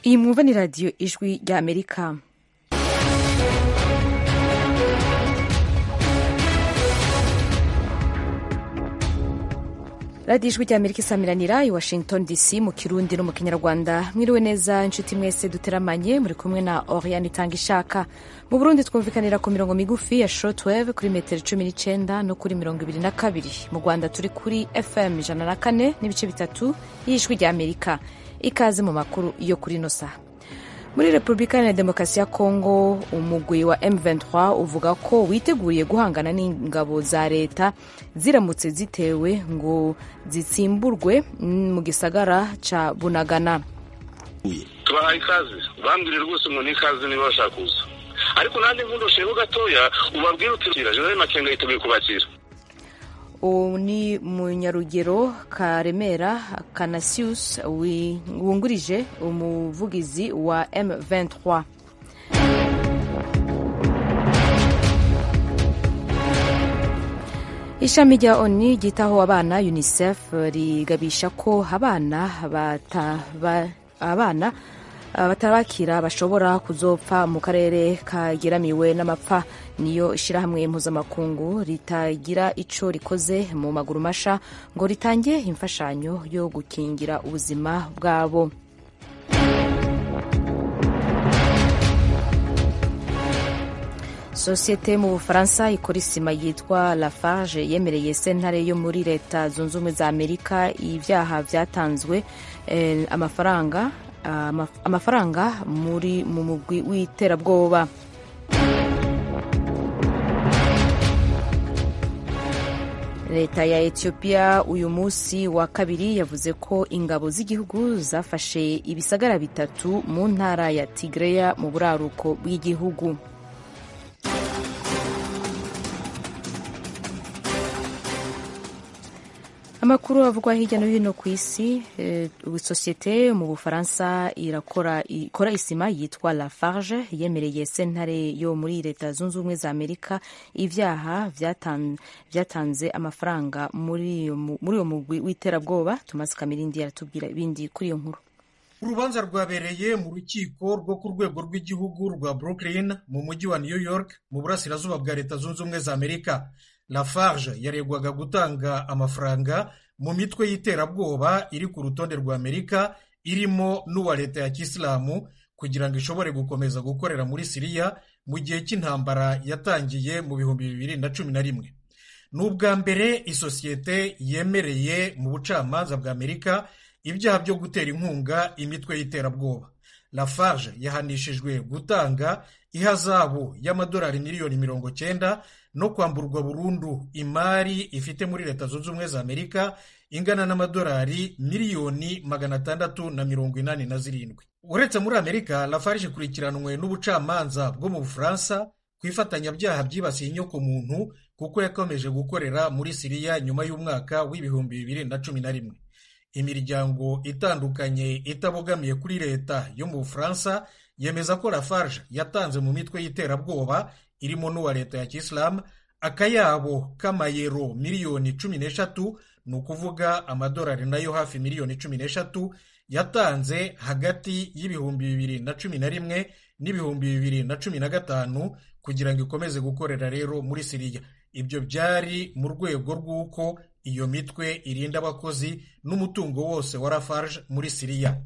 iyi mwumva ni radiyo ijwi rya amerika radiyo ijwi rya amerika isamiranira i washington dc mu kirundi no mu kinyarwanda mwiriwe neza inshuti mwese duteramanye muri kumwe na oriane itanga ishaka mu burundi twumvikanira ku mirongo migufi ya shortwave kuri metero cumi n'icyenda no kuri mirongo ibiri na kabiri mu rwanda turi kuri fm ijana na kane n'ibice bitatu y'ijwi rya amerika ikaze mu makuru yo kuri ino saha muri repubulika ya demokarasi ya kongo umugwi wa M23 uvuga ko witeguriye guhangana n'ingabo za leta ziramutse zitewe ngo zitsimburwe mu gisagara ca bunagana tubahaye ikaze bambwire rwose ngo ni ikaze niba bashaka kuza ariko nanjye nkundosheho gatoya ubabwire uti jenerali makenga yiteguye kubakira ubu ni munyarugero karemera kanasius wungurije umuvugizi wa M23 ishami rya oni ryitaho abana unicef rigabisha ko abana abana batabakira bashobora kuzopfa mu karere kageramiwe n'amapfa niyo ishyirahamwe mpuzamakungu ritagira ico rikoze mu maguru masha ngo ritange imfashanyo yo gukingira ubuzima bwabo sosiyete mu bufaransa ikora isima yitwa lafarge yemereye sentare yo muri leta zunze ubumwe za amerika ibyaha byatanzwe eh, amafaranga amafaranga muri mu mugwi w'iterabwoba leta ya etiyopiya uyu munsi wa kabiri yavuze ko ingabo z'igihugu zafashe ibisagara bitatu mu ntara ya tigreya mu buraruko bw'igihugu amakuru avugwa hirya no hino ku isi sosiyete mu bufaransa irakora ikora isima yitwa lafarge yemereye sentare yo muri leta zunze ubumwe za amerika ibyaha byatanze amafaranga muri uwo mugwi w'iterabwoba tumaze kamirindi yaratubwira ibindi kuri iyo nkuru urubanza rwabereye mu rukiko rwo ku rwego rw'igihugu rwa brooklyn mu mujyi wa new york mu burasirazuba bwa leta zunze ubumwe za amerika lafarge yaregwaga gutanga amafaranga mu mitwe y'iterabwoba iri ku rutonde rwa amerika irimo n'uwa leta ya kisilamu kugira ngo ishobore gukomeza gukorera muri siriya mu gihe cy'intambara yatangiye mu bihumbi bibiri na cumi na rimwe ni ubwa mbere isosiyete yemereye mu bucamanza bwa amerika ibyaha byo gutera inkunga imitwe y'iterabwoba lafarge yahanishijwe gutanga ihazabu y'amadolari miliyoni mirongo cyenda no kwamburwa burundu imari ifite muri leta zunze ubumwe za amerika ingana n'amadolari miliyoni magana atandatu na mirongo inani na zirindwi uretse muri amerika lafarge ikurikiranwe n'ubucamanza bwo mu bufaransa ku ifatanyabyaha byibasiye inyokomuntu kuko yakomeje gukorera muri siriya nyuma y'umwaka w'ibihumbi bibiri na cumi na rimwe imiryango itandukanye itabogamiye kuri leta yo mu bufaransa yemeza ko lafarge yatanze mu mitwe y'iterabwoba irimo n'uwa leta ya kisilamu akayabo k'amayero miliyoni cumi n'eshatu ni ukuvuga amadolari nayo hafi miliyoni cumi n'eshatu yatanze hagati y'ibihumbi bibiri na cumi na rimwe n'ibihumbi bibiri na cumi na gatanu kugira ngo ikomeze gukorera rero muri siriya ibyo byari mu rwego rw'uko iyo mitwe irinda abakozi n'umutungo wose wa lafarge muri siriya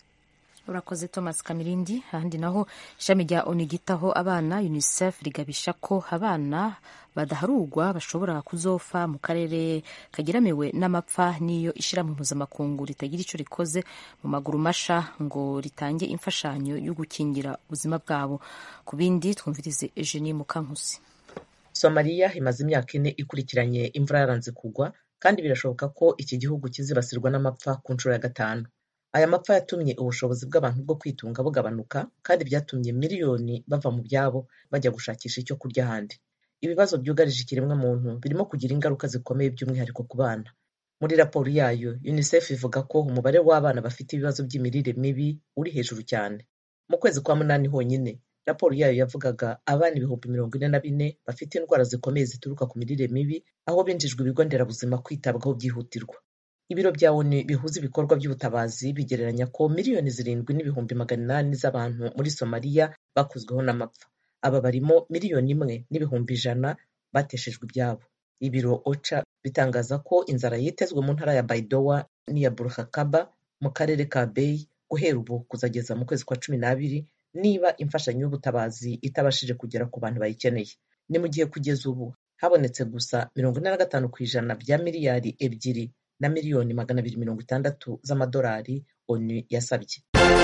urakoze thomas kamirindi ahandi naho ishami rya onu ryitaho abana unicef rigabisha ko abana badaharugwa bashobora kuzofa mu karere kageramiwe n'amapfa n'iyo ishyirahamwe mpuzamakungu ritagira icyo rikoze mu maguru masha ngo ritange imfashanyo yo gukingira ubuzima bwabo ku bindi twumvirize eugenie mukankusi somaliya imaze imyaka ine ikurikiranye imvura yaranze kugwa kandi birashoboka ko iki gihugu kizibasirwa n'amapfa ku nshuro ya gatanu aya mapfa yatumye ubushobozi bw'abantu bwo kwitunga bugabanuka kandi byatumye miliyoni bava mu byabo bajya gushakisha icyo kurya ahandi ibibazo byugarije ikiremwamuntu birimo kugira ingaruka zikomeye by'umwihariko ku bana muri raporo yayo unicef ivuga ko umubare w'abana bafite ibibazo by'imirire mibi uri hejuru cyane mu kwezi kwa munani honyine raporo yayo yavugaga abana ibihumbi mirongo ine na bine bafite indwara zikomeye zituruka ku mirire mibi aho binjijwe ibigo nderabuzima kwitabwaho byihutirwa ibiro bya onu bihuza ibikorwa by'ubutabazi bigereranya ko miliyoni zirindwi n'ibihumbi magana inani z'abantu muri somaliya bakozweho n'amapfa aba barimo miliyoni imwe n'ibihumbi ijana bateshejwe ibyabo ibiro oca bitangaza ko inzara yitezwe mu ntara ya baidowa n'iya burhakaba mu karere ka beyi guhera ubu kuzageza mu kwezi kwa cumi n'abiri niba imfashanyo y'ubutabazi itabashije kugera ku bantu bayikeneye ni mu gihe kugeza ubu habonetse gusa mirongo ine na gatanu ku ijana bya miliyari ebyiri na miliyoni magana abiri mirongo itandatu z'amadolari onu yasabye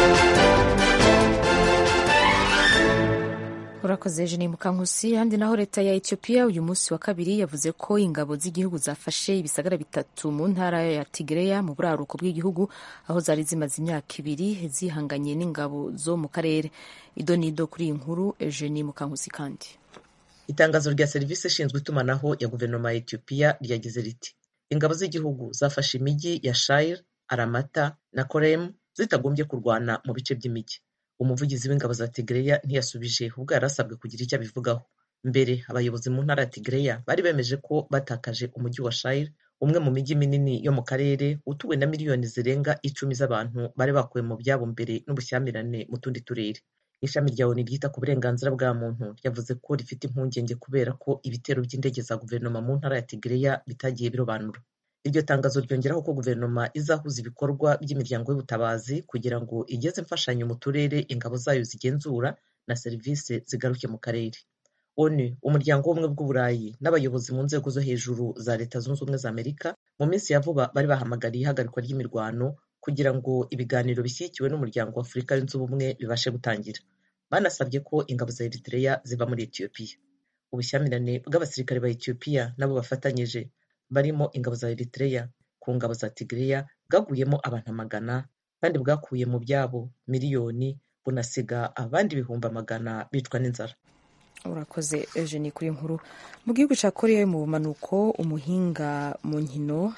urakoze jeni mukankusi handi naho leta ya etiyopiya uyu munsi wa kabiri yavuze ko ingabo z'igihugu zafashe ibisagara bitatu mu ntara ya tigereya mu buraruko bw'igihugu aho zari zimaze imyaka ibiri zihanganye n'ingabo zo mu karere ido n'ido kuri iyi nkuru jeni mukankusi kandi itangazo rya serivisi ishinzwe itumanaho ya guverinoma ya etiyopiya ryagize riti ingabo z'igihugu zafashe imijyi ya shire aramata na koremu zitagombye kurwana mu bice by'imijyi umuvugizi w'ingabo za tigereya ntiyasubije ubwo yari asabwe kugira icyo abivugaho mbere abayobozi mu ntara ya tigereya bari bemeje ko batakaje umujyi wa shire umwe mu mijyi minini yo mu karere utuwe na miliyoni zirenga icumi z'abantu bari bakuwe mu byabo mbere n'ubushyamirane mu tundi turere ishami rya onu ryita ku burenganzira bwa muntu ryavuze ko rifite impungenge kubera ko ibitero by'indege za guverinoma mu ntara ya tigereya bitagiye birobanura iryo tangazo ryongeraho ko guverinoma izahuza ibikorwa by'imiryango y'ubutabazi kugira ngo igeze imfashanyo mu turere ingabo zayo zigenzura na serivisi zigaruke mu karere onu umuryango w'ubumwe bw'uburayi n'abayobozi mu nzego zo hejuru za leta zunze ubumwe za amerika mu minsi ya vuba bari bahamagariye ihagarikwa ry'imirwano kugira ngo ibiganiro bishyigikiwe n'umuryango wa afurika yunze ubumwe bibashe gutangira banasabye ko ingabo za eritreya ziva muri etiyopiya ubushyamirane bw'abasirikare ba etiyopiya nabo bafatanyije barimo ingabo za eritreya ku ngabo za tigreya bwaguyemo abantu amagana kandi bwakuye mu byabo miliyoni bunasiga abandi ibihumbi amagana bicwa n'inzara urakoze eugenie kuri nkuru mu gihugu cya korea mu bumanuko umuhinga mu nkino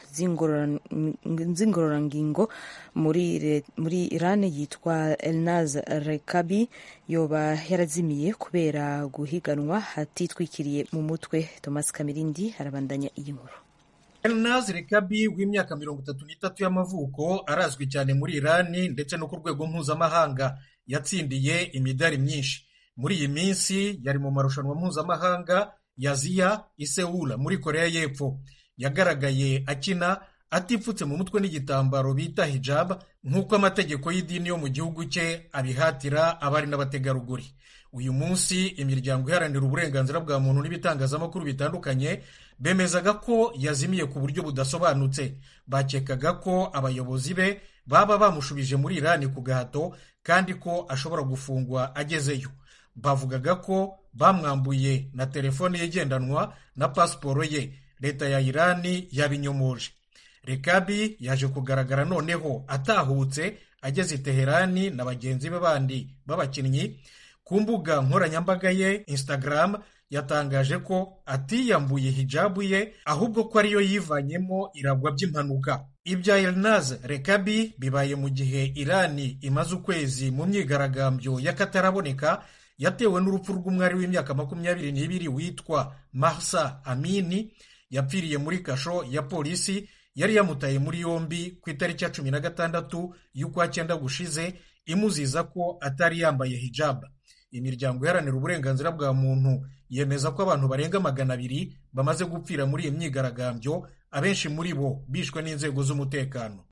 z'ingororangingo muri muri iran yitwa elnaz rekabi yoba yarazimiye kubera guhiganwa hatitwikiriye mu mutwe thomas kamirindi arabandanya iyi nkuru elnaz rekabi w'imyaka mirongo itatu n'itatu y'amavuko arazwi cyane muri irani ndetse no ku rwego mpuzamahanga yatsindiye imidari myinshi muri iyi minsi yari mu marushanwa mpuzamahanga ya ziya isewula muri korea y'epfo yagaragaye akina atipfutse mu mutwe n'igitambaro bita hijab nk'uko amategeko y'idini yo mu gihugu cye abihatira abari n'abategarugori uyu munsi imiryango iharanira uburenganzira bwa muntu n'ibitangazamakuru bitandukanye bemezaga ko yazimiye ku buryo budasobanutse bakekaga ko abayobozi be baba bamushubije muri irani ku gahato kandi ko ashobora gufungwa agezeyo bavugaga ko bamwambuye na telefone ye igendanwa na pasiporo ye leta ya irani yabinyomoje rekabi yaje kugaragara noneho atahutse ageze i teherani na bagenzi be bandi b'abakinnyi ku mbuga nkoranyambaga ye instagram yatangaje ko atiyambuye hijabu ye ahubwo ko ariyo yivanyemo iragwa by'impanuka ibya elnaz rekabi bibaye mu gihe irani imaze ukwezi mu myigaragambyo y'akataraboneka yatewe n'urupfu rw'umwari w'imyaka makumyabiri n'ibiri witwa mahsa amini yapfiriye muri kasho ya polisi yari yamutaye muri yombi ku itariki ya cumi na gatandatu y'ukwa cyenda gushize imuziza ko atari yambaye hijab imiryango iharanira uburenganzira bwa muntu yemeza ko abantu barenga magana abiri bamaze gupfira muri iyi myigaragambyo abenshi muri bo bishwe n'inzego z'umutekano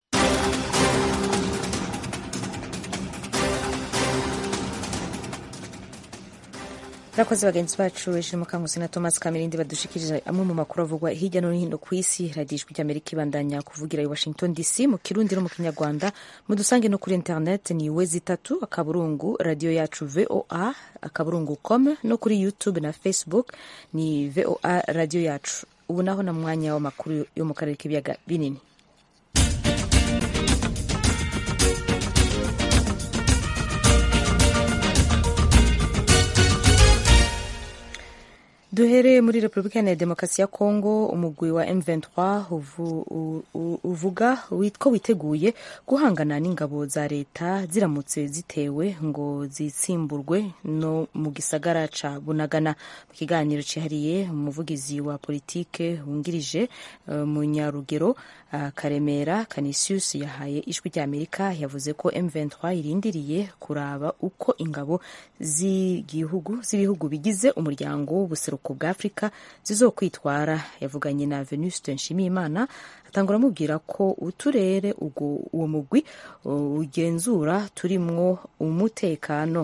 abakozi bagenzi bacu ejo mukangusi na thomas kamirindi badushikirije amwe mu makuru avugwa hirya no hino ku isi radiyo ijwi ry'amerika ibandanya kuvugira i washington dc mu kirundi no mu kinyarwanda mudusange no kuri internet ni wezi itatu akaburungu radiyo yacu voa akaburungu com no kuri youtube na facebook ni voa radiyo yacu ubu naho na mwanya w'amakuru yo mu karere k'ibiyaga binini duhere muri repubulika ya demokarasi ya kongo umugwi wa m23 uvu, u, u, uvuga ko witeguye guhangana n'ingabo za leta ziramutse zitewe ngo zitsimburwe no mu gisagara ca bunagana mu kiganiro cyihariye umuvugizi wa politike wungirije uh, munyarugero uh, karemera canisius yahaye ijwi ry'amerika yavuze ko m23 irindiriye kuraba uko ingabo z'igihugu z'ibihugu bigize umuryango w'ubuseruko bwa afurika zizokwitwara yavuganye na venuste nshimiyimana atangura amubwira ko uturere uwo mugwi ugenzura turimwo umutekano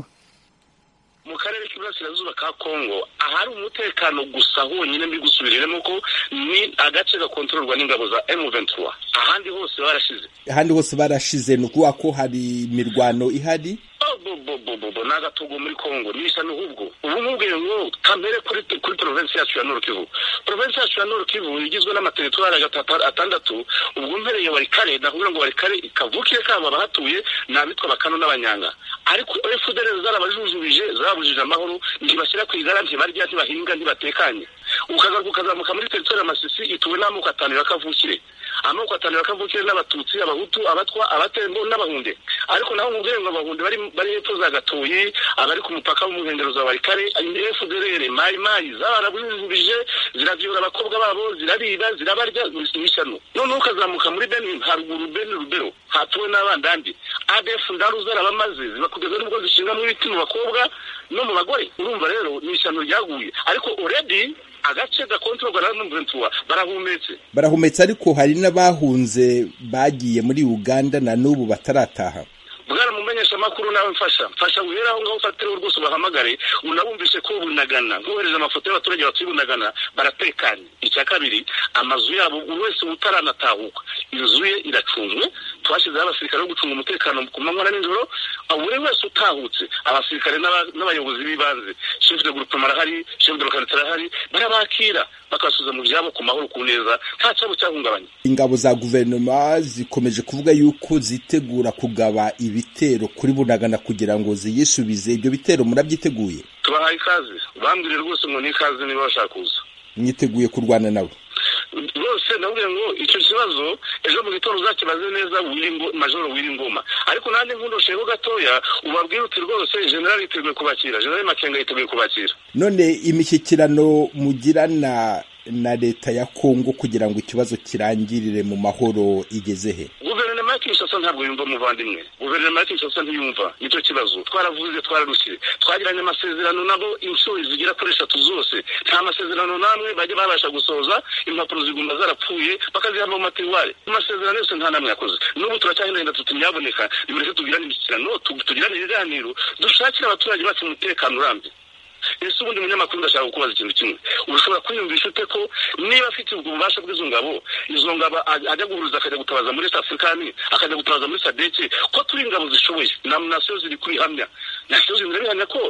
mu karere k'iburasirazuba ka kongo ahari umutekano gusa honyine mbi gusubiriremo ko ni agace gakontororwa n'ingabo za M23 ahandi hose barashize ahandi hose barashize ni ukuvuga ko hari imirwano ihari bobobobobo ni agatogo muri kongo nisa n'ubwo ubu mubwiye ngo kamere kuri kuri provinsi yacu ya nord kivu provinsi yacu ya nord kivu igizwe n'amateritwari atandatu ubwo mpereye warikare nakubwira ngo warikare kavukire kabo abahatuye ni abitwa bakano n'abanyanga ariko fdr zarabajujubije zabujije amahoro ntibashyira ku igara ntibarya ntibahinga ntibatekanye ukagaruka ukazamuka muri teritwari ya masisi ituwe n'amoko atanu ya kavukire amoko atanu ya kavukire n'abatutsi abahutu abatwa abatembo n'abahunde ariko naho mubwiye ngo abahunde bari bari hepfo za gatoyi abari ku mupaka w'umuhengero za warikare fdr mayi mayi zarabujujubije ziravyura abakobwa babo zirariba zirabarya n'ishyano noneho ukazamuka muri beni haruguru beni rubero hatuwe n'abandandi adf ndaru zarabamaze zibakugeza n'ubwo zishingamwo ibiti mu bakobwa no mu bagore urumva rero ni ishyano ryaguye ariko already agace gakontorwa na M23 barahumetse barahumetse ariko hari n'abahunze bagiye muri Uganda na n'ubu batarataha bwana mumenyesha makuru nawe mfasha mfasha wihera aho ngaho ufatire rwose ubahamagare unabumvishe ko bunagana nkohereza amafoto y'abaturage batuye bunagana baratekanye icya kabiri amazu yabo buri wese utaranatahuka inzu ye iracunzwe twashyizeho abasirikare bo gucunga umutekano ku manywa na nijoro buri wese utahutse abasirikare n'abayobozi b'ibanze chef de groupement arahari chef de localité arahari barabakira bakasubiza mu byabo ku mahoro ku neza nta cyabo cyahungabanye ingabo za guverinoma zikomeje kuvuga yuko zitegura kugaba ibitero kuri bunagana kugira ngo ziyisubize ibyo bitero murabyiteguye tubahaye ikaze bambwire rwose ngo ni ikaze niba bashaka kuza mwiteguye kurwana nabo rwose ndabwira ngo icyo kibazo ejo mu gitondo uzakibaze neza majoro w'ingoma ariko nanjye nkundosheho gatoya ubabwire uti rwose generali yiteguye kubakira generali makenga yiteguye kubakira none imishyikirano mugirana na leta ya kongo kugira ngo ikibazo kirangirire mu mahoro igeze he guverinoma ya kinshasa ntabwo yumva umuvandimwe guverinoma ya kinshasa ntiyumva nicyo kibazo twaravuze twararushye twagiranye amasezerano nabo inshuro zigera kuri eshatu zose nta masezerano n'amwe bajya babasha gusoza impapuro ziguma zarapfuye bakaziha mu matiwari amasezerano yose nta n'amwe yakoze n'ubu turacyahinahina tuti ntiyaboneka nimureke tugirane imishyikirano tugirane ibiganiro dushakire abaturage bacu umutekano urambye ese ubundi munyamakuru ndashaka kukubaza ikintu kimwe ushobora kwiyumvisha ute ko niba afite ubwo bubasha bw'izo ngabo izo ngabo ajya guhuruza akajya gutabaza muri east africani akajya gutabaza muri sadeke ko turi ingabo zishoboye na nasiyo ziri kubihamya nasiyo zirabihamya ko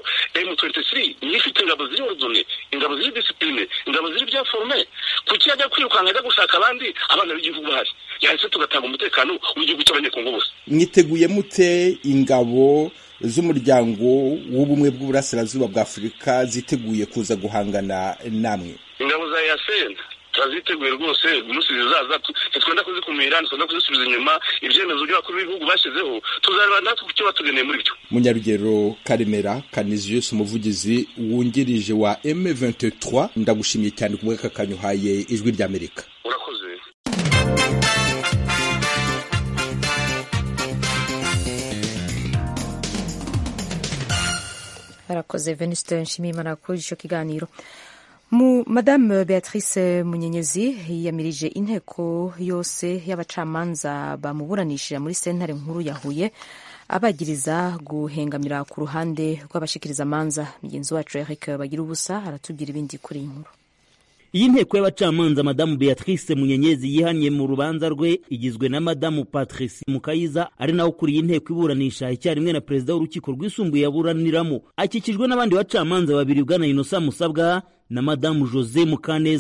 m23 niyo ifite ingabo ziri ordone ingabo ziri disipline ingabo ziri bya forme kuki ajya kwirukanka ajya gushaka abandi abana b'igihugu bahari yahise tugatanga umutekano w'igihugu cy'abanyekongo bose mwiteguye mute ingabo z'umuryango w'ubumwe bw'uburasirazuba bwa afurika ziteguye kuza guhangana namwe ingabo za yasena turaziteguye rwose umunsi zizaza ntitwenda kuzikumira ntitwenda kuzisubiza inyuma ibyemezo by'abakuru b'ibihugu bashyizeho tuzareba natwe ku cyo batugeneye muri byo munyarugero karemera kaniziyusi umuvugizi wungirije wa m23 ndagushimiye cyane ku bw'aka kanyuhaye ijwi ry'amerika urakoze arakoze venuste nshimiyimana kuri icyo kiganiro mu madame beatrice munyenyezi yiyamirije inteko yose y'abacamanza bamuburanishije muri sentare nkuru ya huye abagiriza guhengamira ku ruhande rw'abashikirizamanza mugenzi wacu eric bagira ubusa aratubwira ibindi kuri iyi nkuru iyi nteko y'abacamanza madamu beatrice munyenyezi yihaniye mu rubanza rwe igizwe na madamu patrice mukayiza ari nawe ukuriye inteko iburanisha icyarimwe na perezida w'urukiko rwisumbuye yaburaniramo akikijwe n'abandi bacamanza babiri bwana inosa musabwa na madamu jose mukaneza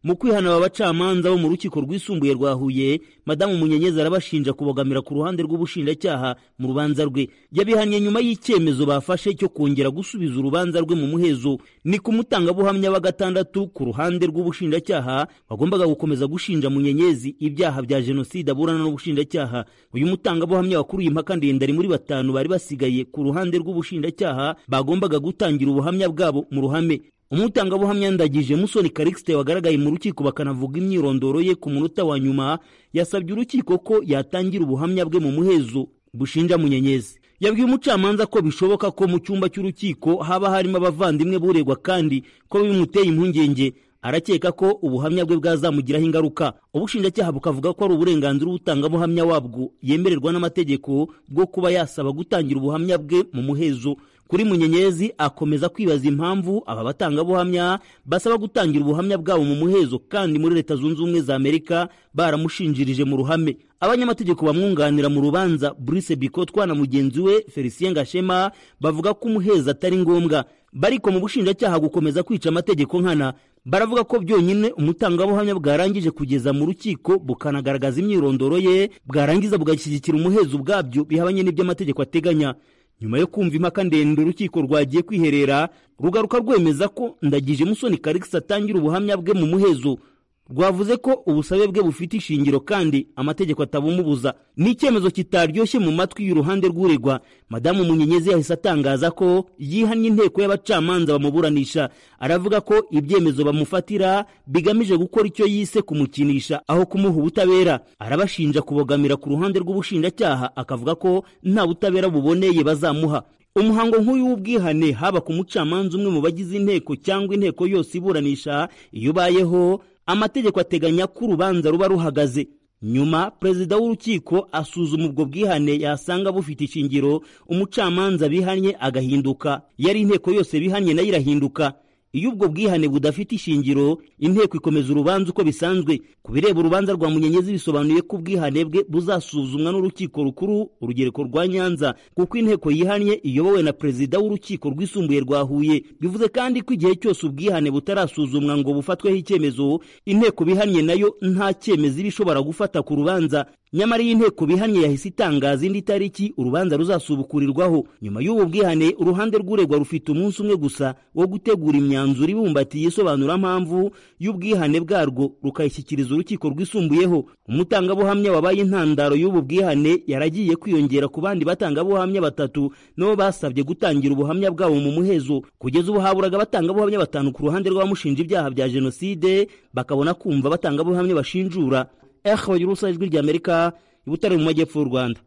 mu kwihana aba bacamanza bo mu rukiko rwisumbuye rwa huye madamu munyenyezi arabashinja kubogamira ku ruhande rw'ubushinjacyaha mu rubanza rwe yabihannye nyuma y'icyemezo bafashe cyo kongera gusubiza urubanza rwe mu muhezo ni ku mutangabuhamya wa gatandatu ku ruhande rw'ubushinjacyaha bagombaga gukomeza gushinja munyenyezi ibyaha bya jenoside aburana n'ubushinjacyaha uyu mutangabuhamya wakuruye impaka ndende ari muri batanu bari basigaye ku ruhande rw'ubushinjacyaha bagombaga gutangira ubuhamya bwabo mu ruhame umutangabuhamya ndagije musoni karikisite wagaragaye mu rukiko bakanavuga imyirondoro ye ku munota wa nyuma yasabye urukiko ko yatangira ubuhamya bwe mu muhezo bushinja munyenyezi yabwiye umucamanza ko bishoboka ko mu cyumba cy'urukiko haba harimo abavandimwe buregwa kandi ko bimuteye impungenge arakeka ko ubuhamya bwe bwazamugiraho ingaruka ubushinjacyaha bukavuga ko ari uburenganzira ubutangabuhamya wabwo yemererwa n'amategeko bwo kuba yasaba gutangira ubuhamya bwe mu muhezo kuri munyenyezi akomeza kwibaza impamvu aba batangabuhamya basaba gutangira ubuhamya bwabo mu muhezo kandi muri leta zunze ubumwe za amerika baramushinjirije mu ruhame abanyamategeko bamwunganira mu rubanza Brice Bikotwa na mugenzi we Felicien Gashema bavuga ko umuheza atari ngombwa bariko mu bushinjacyaha gukomeza kwica amategeko nkana baravuga ko byonyine umutangabuhamya bwarangije kugeza mu rukiko bukanagaragaza imyirondoro ye bwarangiza bugashyigikira umuhezo ubwabyo bihabanye n'ibyo amategeko ateganya nyuma yo kumva impaka ndende urukiko rwagiye kwiherera rugaruka rwemeza ko ndagije musoni karikisi atangira ubuhamya bwe mu muhezo rwavuze ko ubusabe bwe bufite ishingiro kandi amategeko atabumubuza ni icyemezo kitaryoshye mu matwi y'uruhande rw'uregwa madamu munyenyezi yahise atangaza ko yihannye inteko y'abacamanza bamuburanisha aravuga ko ibyemezo bamufatira bigamije gukora icyo yise kumukinisha aho kumuha ubutabera arabashinja kubogamira ku ruhande rw'ubushinjacyaha akavuga ko nta butabera buboneye bazamuha umuhango nk'uyu w'ubwihane haba ku mucamanza umwe mu bagize inteko cyangwa inteko yose iburanisha iyo ubayeho amategeko ateganya ko urubanza ruba ruhagaze nyuma perezida w'urukiko asuzuma ubwo bwihane yasanga bufite ishingiro umucamanza bihannye agahinduka yari inteko yose bihannye nayo irahinduka iyo ubwo bwihane budafite ishingiro inteko ikomeza urubanza uko bisanzwe ku bireba urubanza rwa munyenyezi bisobanuye ko ubwihane bwe buzasuzumwa n'urukiko rukuru urugereko rwa nyanza kuko inteko yihannye iyobowe na perezida w'urukiko rwisumbuye rwa huye bivuze kandi ko igihe cyose ubwihane butarasuzumwa ngo bufatweho icyemezo inteko bihannye nayo nta cyemezo iba ishobora gufata ku rubanza nyamara iyi nteko bihannye yahise itangaza indi tariki urubanza ruzasubukurirwaho nyuma y'ubu bwihane uruhande rw'uregwa rufite umunsi umwe gusa wo gutegura imyanzuro ibumbatiye isobanurampamvu y'ubwihane bwarwo rukayishyikiriza urukiko rwisumbuyeho umutangabuhamya wabaye intandaro y'ubu bwihane yaragiye kwiyongera ku bandi batangabuhamya batatu nabo basabye gutangira ubuhamya bwabo mu muhezo kugeza ubu haburaga abatangabuhamya batanu ku ruhande rw'abamushinja ibyaha bya jenoside bakabona kumva abatangabuhamya bashinjura ehe bagira urusa ijwi ry'amerika i butare mu majyepfo y'u rwanda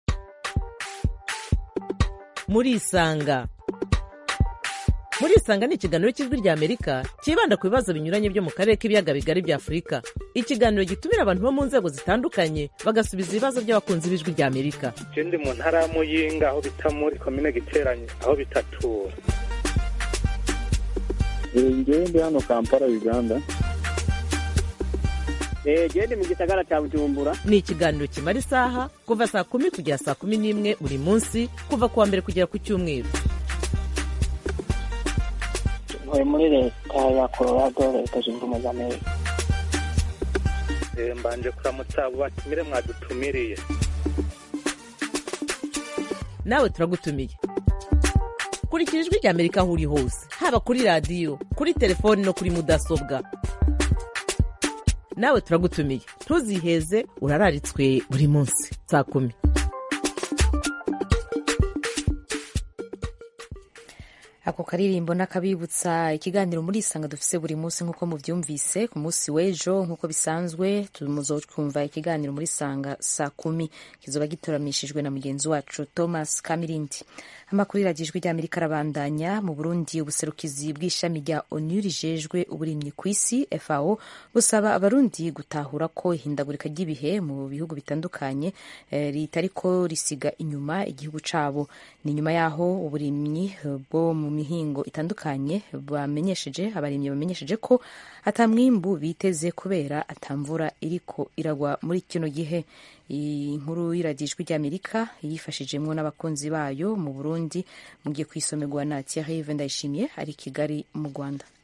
murisanga murisanga ni ikiganiro cy'ijwi ry'amerika cyibanda ku bibazo binyuranye byo mu karere k'ibiyaga bigari bya afurika ikiganiro gitumira abantu bo mu nzego zitandukanye bagasubiza ibibazo by'abakunzi b'ijwi ry'amerika je ndi mu ntara ya muyinga aho bita muri komine giteranye aho bitatura ngewe ndi hano kampala uganda gende mu gisagara cya bujumbura ni ikiganiro kimara isaha kuva saa kumi kugera saa kumi n'imwe buri munsi kuva ku wa mbere kugera ku cyumweru ntuye muri leta ya colorado leta zunze ubumwe za amerika mbanje kuramutsa abo batumire mwadutumiriye nawe turagutumiye kurikira ijwi ry'amerika aho uri hose haba kuri radiyo kuri telefoni no kuri mudasobwa nawe turagutumiye ntuziheze urararitswe buri munsi saa kumi ako karirimbo n'akabibutsa ikiganiro muri isanga dufise buri munsi nk'uko mubyumvise ku munsi w'ejo nk'uko bisanzwe twumva ikiganiro muri isanga saa kumi kizoba gitoramishijwe na mugenzi wacu thomas kamirindi amakuru iragijwe ry'amerika arabandanya mu burundi ubuserukizi bw'ishami rya onu rijejwe uburimyi ku isi fao busaba abarundi gutahura ko ihindagurika ry'ibihe mu bihugu bitandukanye eh, ritariko risiga inyuma igihugu cabo ni nyuma yaho uburimyi bwo mu mihingo itandukanye bamenyesheje abarimyi bamenyesheje ko atamwimbu biteze kubera atamvura iriko iragwa muri kino gihe iyi nkuru y'iragijwi ry'amerika yifashijemwo n'abakunzi bayo mu burundi mugiye kwisomerwa na thierry ndayishimiye ari kigali mu rwanda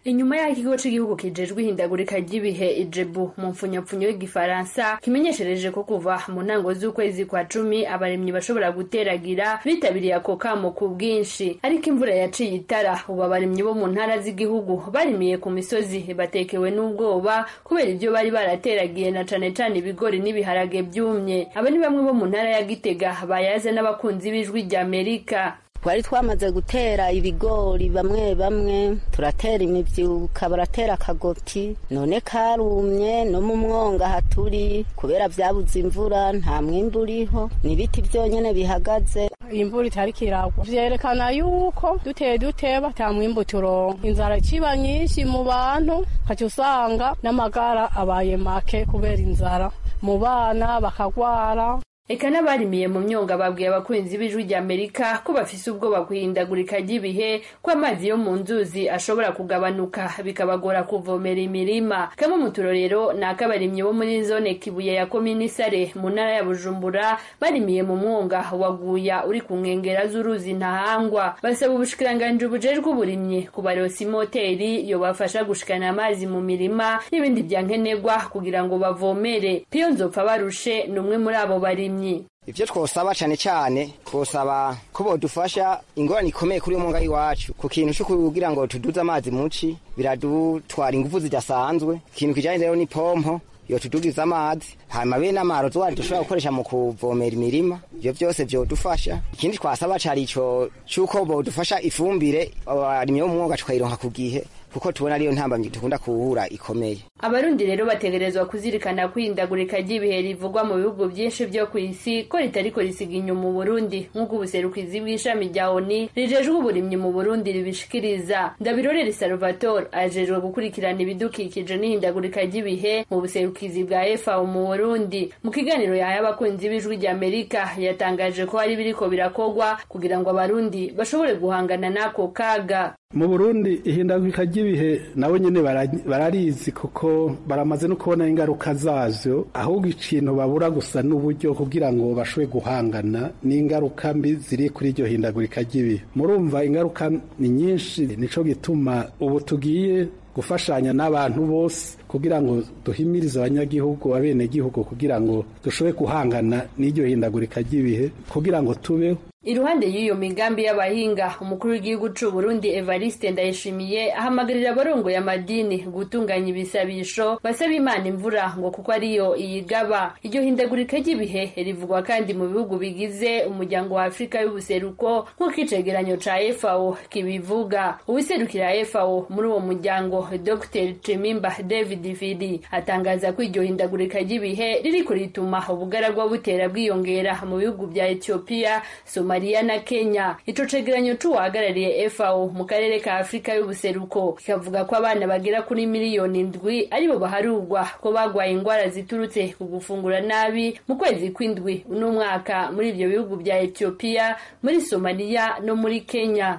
inyuma y'aho ikigo cy'igihugu kijejwe ihindagurika ry'ibihe ijebu mu mfunyapfunyo y'igifaransa kimenyeshereje ko kuva mu ntango z'ukwezi kwa cumi abaremyi bashobora guteragira bitabiriye ako kamo ku bwinshi ariko imvura yaciye itara ubu abaremyi bo mu ntara z'igihugu barimiye ku misozi batekewe n'ubwoba kubera ibyo bari barateragiye na cane cane ibigori n'ibiharage byumye aba ni bamwe bo mu ntara ya gitega bayaze n'abakunzi b'ijwi ry'amerika twari twamaze gutera ibigori bamwe bamwe turatera imibyuka baratera akagoti none karumye no mu mwonga haturi kubera byabuze imvura nta mwimbu uriho ni ibiti byonyine bihagaze imvura itari kiragwa vyerekana yuko duteye duteba ata mwimbu turonka inzara ikiba nyinshi mu bantu kaca usanga n'amagara abaye make kubera inzara mu bana bakagwara eka n'abarimiye mu myonga babwiye abakunzi b'ijwi ry'amerika ko bafise ubwoba guhindagurika ry'ibihe ko amazi yo mu nzuzi ashobora kugabanuka bikabagora kuvomera imirima kamwe mu turorero ni ak'abarimyi bo muri zone kibuye ya komini sare mu ntara ya bujumbura barimiye mu mwonga waguya uri ku nkengera z'uruzi ntahangwa basaba ubushikiranganji bujejwe uburimyi kubarosa imoteri yobafasha gushikana amazi mu mirima n'ibindi byankenerwa kugira ngo bavomere piyo nzopfa barushe ni umwe muri abo barimyi ivyo twosaba cane cane twosaba ko bodufasha ingorane ikomeye kuri uyu mwonga iwacu ku kintu co kugira ngo tuduze amazi muci biradutwara ingufu zidasanzwe ikintu kijanye rero ni pompo yotudugiza amazi hanyuma bene amarozi wari dushobora gukoresha mu kuvomera imirima ivyo vyose vyodufasha ikindi twasaba cari ico c'uko bodufasha ifumbire abarimyi bo mu mwonga tukayironka ku gihe kuko tubona ariyo ntambamyi dukunda kuwuhura ikomeye abarundi rero bategerezwa kuzirikana kwihindagurika ry'ibihe rivugwa mu bihugu byinshi byo ku isi ko ritariko risiga inyuma uburundi nk'uko ubuserukizi bw'ishami rya oni rijejwe uburimyi mu burundi ribishikiriza ndabirorere salvatore ajejwe gukurikirana ibidukikije n'ihindagurika ry'ibihe mu buserukizi bwa fao mu burundi mu kiganiro yahaye abakunzi b'ijwi ry'amerika yatangaje ko hari biriko birakogwa kugira ngo abarundi bashobore guhangana n'ako kaga mu burundi ihindagurika ry'ibihe nabo nyene bararizi kuko baramaze no kubona ingaruka zavyo ahubwo ikintu babura gusa n'uburyo kugira ngo bashobore guhangana n'ingaruka mbi ziri kuri iryo hindagurika ry'ibihe murumva ingaruka ni nyinshi nico gituma ubu tugiye gufashanya n'abantu bose kugira ngo duhimirize abanyagihugu abenegihugu kugira ngo dushobore guhangana n'iryo hindagurika ry'ibihe kugira ngo tubeho iruhande y'iyo migambi y'abahinga umukuru w'igihugu c'u Burundi Evariste Ndayishimiye ahamagarira abarongoye amadini gutunganya ibisabisho basaba Imana imvura ngo kuko ariyo iyigaba iryo hindagurika ry'ibihe rivugwa kandi mu bihugu bigize umuryango wa Afurika y'ubuseruko nk'uko icegeranyo ca FAO kibivuga uwiserukira FAO muri uwo muryango Dr Chimimba David Fidi atangaza ko iryo hindagurika ry'ibihe ririko rituma ubugaragwa butera bwiyongera mu bihugu vya Ethiopia Somalia na Kenya ico cegeranyo c'uwahagarariye FAO mu karere ka Afurika y'ubuseruko kikavuga ko abana bagera kuri miliyoni ndwi aribo baharurwa ko bagwaye ingwara ziturutse ku gufungura nabi mu kwezi kw'indwi uno mwaka muri ivyo bihugu vya Ethiopia muri Somalia no muri Kenya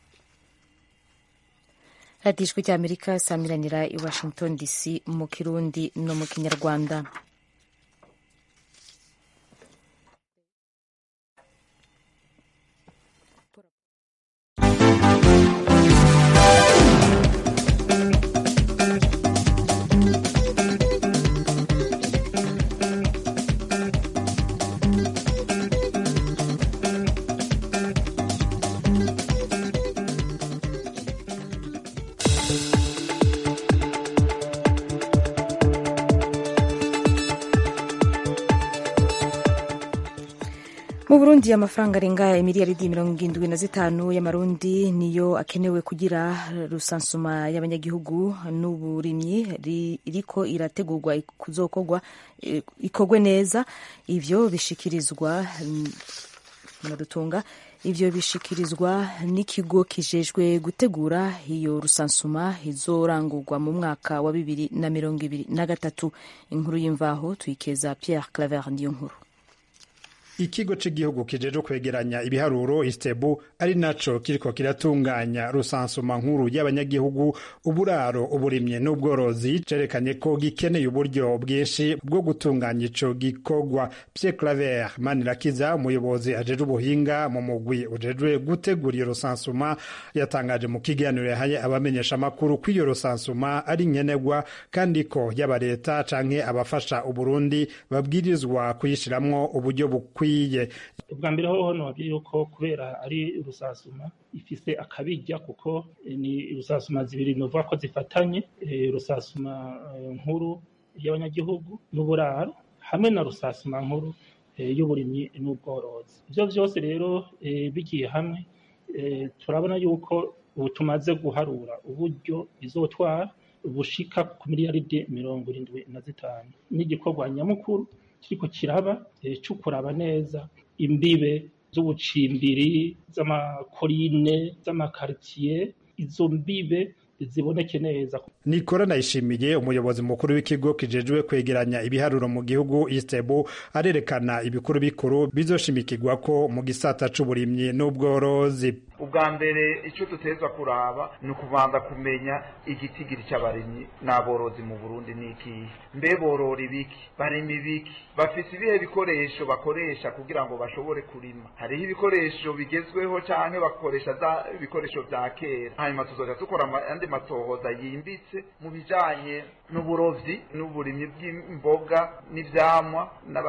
radiyo ijwi ry'amerika samiranira i washington dc mu kirundi no mu kinyarwanda mu burundi amafaranga arenga imiliyaridi mirongo indwi na zitanu y'amarundi niyo akenewe kugira rusansuma y'abanyagihugu n'uburimyi iriko irategurwa kuzokorwa ikorwe neza ivyo bishikirizwa mudutunga ivyo bishikirizwa n'ikigo kijejwe gutegura iyo rusansuma izorangurwa mu mwaka wa bibiri na mirongo ibiri na gatatu inkuru y'imvaho tuyikeza Pierre Claver niyo nkuru ikigo cy'igihugu kijeje kwegeranya ibiharuro istebu ari naco kiriko kiratunganya rusansuma nkuru y'abanyagihugu uburaro uburimyi n'ubworozi cerekanye ko gikeneye uburyo bwinshi bwo gutunganya ico gikorwa Pierre Claver Manirakiza umuyobozi ajeje ubuhinga mu mugwi ujejwe gutegura iyo rusansuma yatangaje mu kiganiro yahaye abamenyesha amakuru ko iyo rusansuma ari nkenerwa kandi ko yaba leta canke abafasha uburundi babwirizwa kuyishiramwo uburyo bukwiye ubwa mbere hoho nobabwiye yuko kubera ari rusasuma ifise akabijya kuko ni rusasuma zibiri novuga ko zifatanye rusasuma nkuru y'abanyagihugu n'uburaro hamwe na rusasuma nkuru y'uburimyi n'ubworozi ibyo byose rero bigiye hamwe turabona yuko ubu tumaze guharura uburyo bizotwara bushika ku miliyaridi mirongo irindwi na zitanu n'igikorwa nyamukuru kiriko kiraba cyo kuraba neza imbibe z'ubucimbiri z'amakorine z'amakaritsiye izo mbibe ziboneke neza nikora nayishimiye umuyobozi mukuru w'ikigo kijejwe kwegeranya ibiharuro mu gihugu istebu arerekana ibikuru bikuru bizoshimikirwa ko mu gisata c'uburimyi n'ubworozi ubwa mbere icyo dutezwa kuraba ni ukubanza kumenya igitigiri cy'abarimyi n'aborozi mu burundi ni ikihe mbe borora ibiki barima ibiki bafise ibihe bikoresho bakoresha kugira ngo bashobore kurima hariho ibikoresho bigezweho cyangwa bakoresha za ibikoresho bya kera hanyuma tuzoja dukora andi matohoza yimbitse mu bijanye n'uburovyi n'uburimyi bw'imboga n'ivyamwa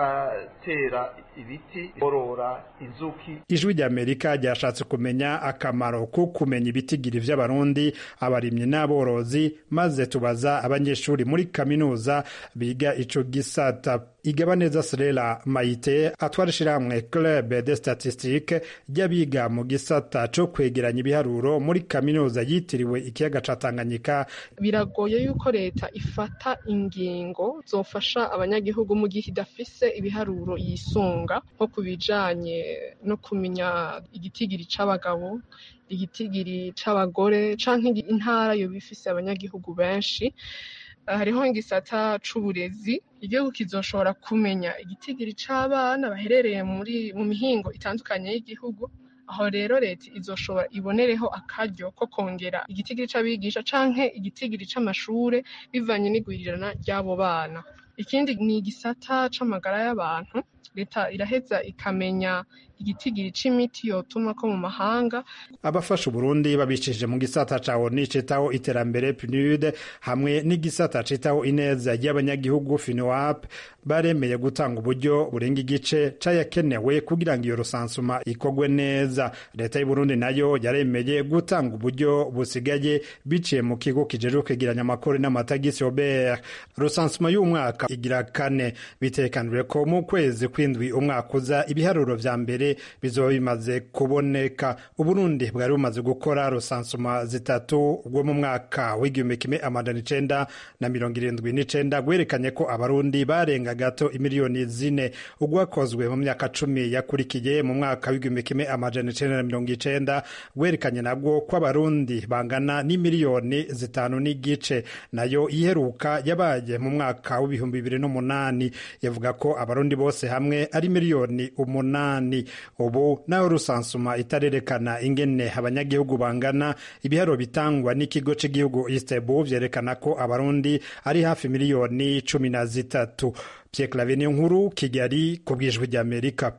n'abatera ibiti borora inzuki ijwi ry'amerika ryashatse kumenya akamaro ko kumenya ibitigiri vy'abarundi abarimyi n'aborozi maze tubaza abanyeshuri muri kaminuza biga ico gisata igabaneza serera mayite atwara ishirahamwe club de statistique ry'abiga mu gisata co kwegeranya ibiharuro muri kaminuza yitiriwe ikiyaga ca tanganyika biragoye yuko leta ifata ingingo zofasha abanyagihugu mu gihe idafise ibiharuro yisunga nko ku bijanye no kumenya igitigiri c'abagabo igitigiri c'abagore canke intara yoba ifise abanyagihugu benshi hariho igisata c'uburezi igihugu kizoshobora kumenya igitigiri c'abana baherereye muri mu mihingo itandukanye y'igihugu aho rero leta izoshobora ibonereho akaryo ko kongera igitigiri c'abigisha canke igitigiri c'amashure bivanye n'igwirirana ry'abo bana ikindi ni igisata c'amagara y'abantu leta iraheza ikamenya igitigiri c'imiti yotuma ko mu mahanga abafasha uburundi babicishije mu gisata ca oni citaho iterambere pnud hamwe n'igisata citaho ineza y'abanyagihugu finoap baremeye gutanga uburyo burenga igice cayakenewe kugira ngo iyo rusansuma ikorwe neza leta y'uburundi nayo yaremeye gutanga uburyo busigaye biciye mu kigo kijejwe kwegeranya amakori n'amatagisi obert rusansuma y'umwaka igira kane bitekanijwe ko mu kwezi kw'indwi umwaka uza ibiharuro vya mbere bizoba bimaze kuboneka uburundi bwari bumaze gukora rusansuma zitatu ubwo mu mwaka w'igihumbi kimwe amajana icenda na mirongo irindwi n'icenda bwerekanye ko abarundi barenga gato imiliyoni zine ugwakozwe mu myaka cumi yakurikiye mu mwaka w'igihumbi kimwe amajana icenda na mirongo icenda bwerekanye nabwo ko abarundi bangana n'imiliyoni zitanu n'igice nayo iheruka yabaye mu mwaka w'ibihumbi bibiri n'umunani yavuga ko abarundi bose hamwe ari miliyoni umunani ubu naho rusansuma itarerekana ingene abanyagihugu bangana ibiharo bitangwa n'ikigo cy'igihugu istebu vyerekana ko abarundi ari hafi miliyoni cumi na zitatu Pierre Claver nkuru Kigali ku bwijwi ry'Amerika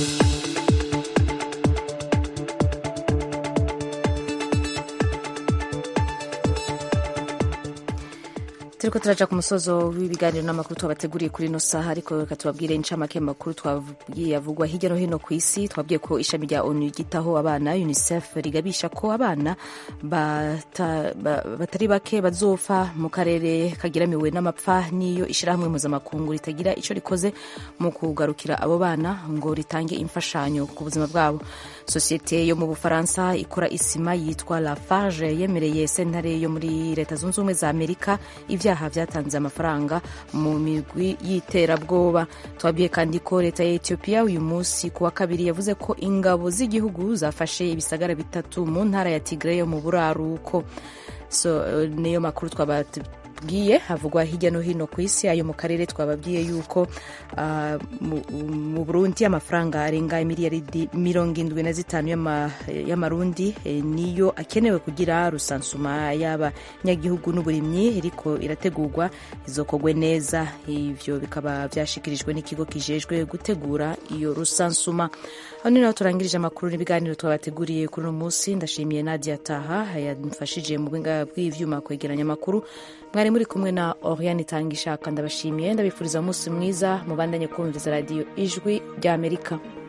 turiko turaja ku musozo w'ibiganiro n'amakuru twabateguriye kuri ino saha ariko reka tubabwire incamake makuru twabwiye avugwa hirya no hino ku isi twabwiye ko ishami rya onu ryitaho abana unicef rigabisha ko abana bata, ba, batari bake bazopfa mu karere kagiramiwe n'amapfa n'iyo ishirahamwe mpuzamakungu ritagira ico rikoze mu kugarukira abo bana ngo ritange imfashanyo ku buzima bwabo sosiyete yo mu bufaransa ikora isima yitwa lafarge yemereye sentare yo muri leta zunze ubumwe za amerika ibyaha byatanze amafaranga mu migwi y'iterabwoba twabwiye kandi ko leta ya etiyopiya uyu munsi ku wa kabiri yavuze ko ingabo z'igihugu zafashe ibisagara bitatu mu ntara ya tigre yo mu buraruko so niyo makuru twaba twababwiye havugwa hirya no hino ku isi ayo mu karere twababwiye yuko uh, mu, mu burundi amafaranga arenga miliyaridi mirongo indwi na zitanu y'amarundi e, niyo akenewe kugira rusansuma y'abanyagihugu n'uburimyi iriko irategurwa izokogwe neza ivyo bikaba vyashikirijwe n'ikigo kijejwe gutegura iyo rusansuma aho ni naho turangirije amakuru n'ibiganiro twabateguriye kuri uno munsi ndashimiye nadia taha yamfashije mu bwinga bw'ivyuma kwegeranya amakuru mwari muri kumwe na oriane itanga ishaka ndabashimiye ndabifuriza umunsi mwiza mubandanye kumviriza radiyo ijwi ry'amerika